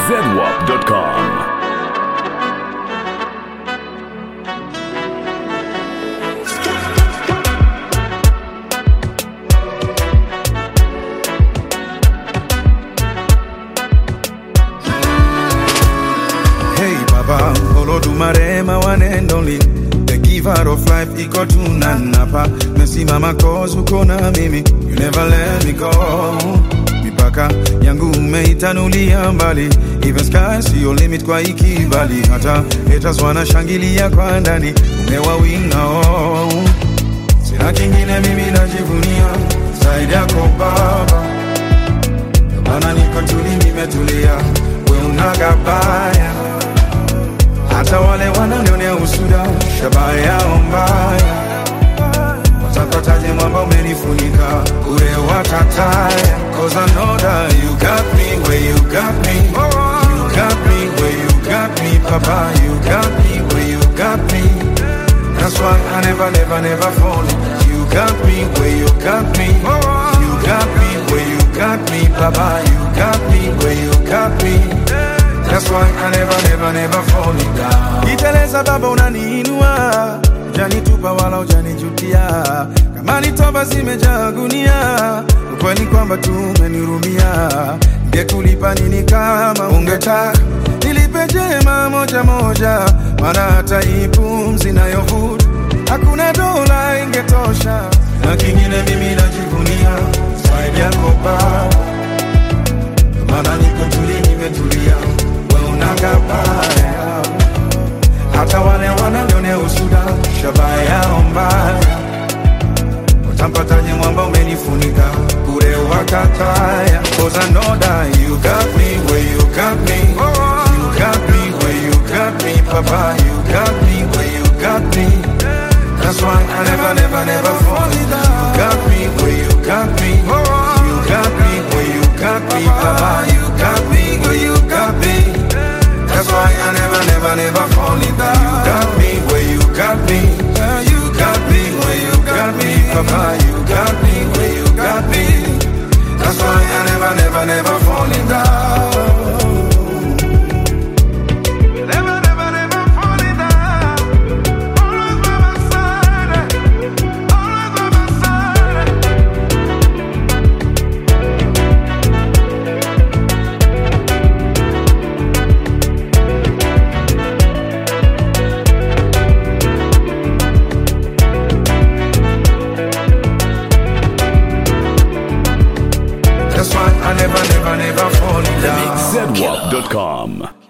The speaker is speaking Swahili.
zedwap.com. Hey Baba, Olodumare my one and only The giver of life, iko tunanapa Mesimama cause uko na mimi You never let me go Mipaka yangu umeitanulia mbali Even sky sio limit kwa ikibali Hata haters wanashangilia kwa ndani Umewawinga oh. Sina kingine mimi najivunia Zaidi yako Baba Maana niko tuli nimetulia We unagabaya hata wale wananionea usuda, shabaha yao mbaya. Watapataje mwamba umenifunika, ure watataya. Cause I know that you got me where you got me. You got me where you got me, Papa. You got me where you got me. That's why I never, never, never fall. You got me where you got me. You got me where you got me, Papa. You got me where you got me. That's why I never, never, never fall down. Iteleza baba unaniinua, janitupa wala ujanijutia. Kama ni toba zimejaa gunia, ukweli kwamba tumenirumia. Ngekulipa nini kama ungetaka nilipe jema moja moja, maana hata hii pumzi nayovuta hakuna dola ingetosha. Na kingine mimi najivunia zaidi yako Baba maana niko tuli nimetulia, we unagabaya. Hata wale wananionea usuda, shabaha yao mbaya. Utampataje mwamba umenifunika, bure wakataya. Cause I know that you got me where you got me. You got me where you got me, Papa. You got me where you got me. That's why I never, never, never fall in love. You got me where you got me. You got me where you got me, Papa. You got me where you got me. That's why I never, never, never fall in love. You got me where you got me. You got me where you got me, Papa. You got me where you got me. That's why I never, never, never fall in love. Never, never, never fall in love. Always by my side. Always by my side. That's why I never, never, never fall in love. zedwap.com.